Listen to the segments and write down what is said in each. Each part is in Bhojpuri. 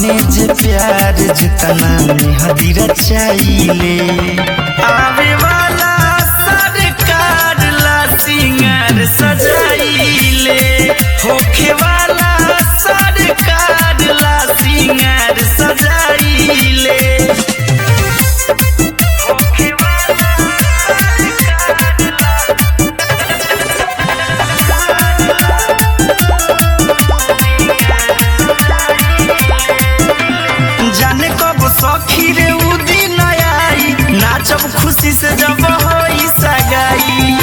माने जे प्यार जितना मेहदीरा चाहिले आवे वाला सरकार ला सिंगार सजाइले होखे वाला सरकार ला सिंगार सजाइले होखे जाने कब सखी रे उ दिन आई नाचब खुशी से जब होई सगाई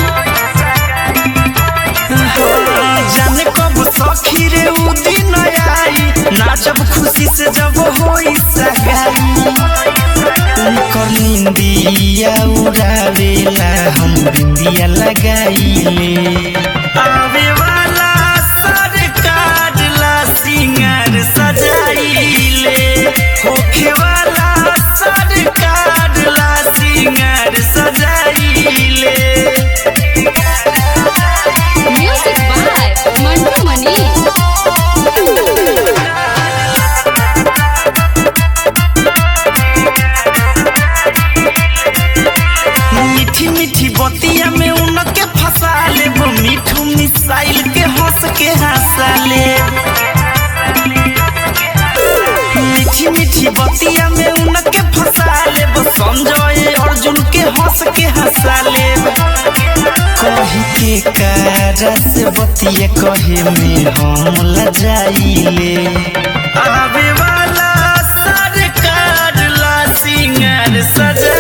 जाने कब सखी रे उ दिन आई नाचब खुशी से जब होई सगाई उनकर निंदिया उड़ावेला हम बिंदिया लगाइले आवे वाला सरकार ला सिंगार सजाइले होखे वाला सरकार ला सिंगार सजाइले Music by Mantu Mani. मीठी मीठी बतिया में उनके फंसा ले वो मीठू मिसाइल के हंस के हंसा ले मीठी मीठी बतिया में उनके फंसा ले वो संजय अर्जुन के हंस के हंसा ले कही के कारा से बतिया कहे में हम लजाइले आवे वाला सरकार ला सिंगार सजा